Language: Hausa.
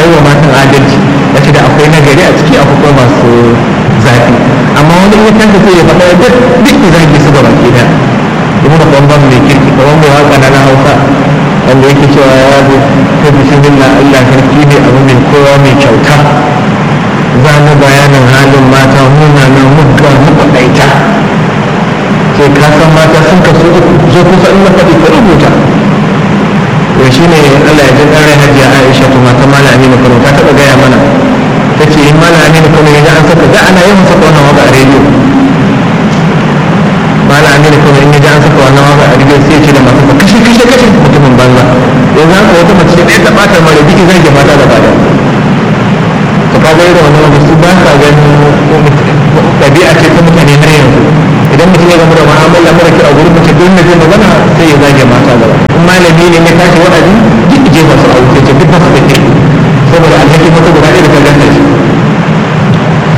wa matan adalci ya ce da akwai nagari a ciki akwai kuma masu zafi amma wani in ya kanta sai ya faɗa duk duk da zagi su gaba ke da ibn bambam mai kirki kamar mai waka na na hausa wanda yake cewa ya zo ta bismillah Allah sarki ne abu mai kowa mai kyauta za mu bayanin halin mata munanan mugga makwaɗaita sai ka san mata sun kasu zo kusa in na faɗi ka rubuta to shi ne Allah ya jin rai hajiya Aisha to mata mala aminu kano ta taɓa gaya mana ta ce in mala aminu kano ya an saka da ana yawan saka wannan waka a rediyo mala aminu kano in ya ji an saka wannan waka a rediyo sai ya ce da masu kashe kashe kashe mutumin banza yanzu haka wata mace ɗaya ta ɓata mara biki zai ke mata da bada to ka ga irin wannan wanda su ba sa ganin ɗabi'a ce ta mutane har yanzu idan mutum ya gama da mu'amala mara kyau a gurin mace don na zai magana sai ya zage mata gaba in malami ne ya tashi wa'azi duk je masu a wuce ce duk masu da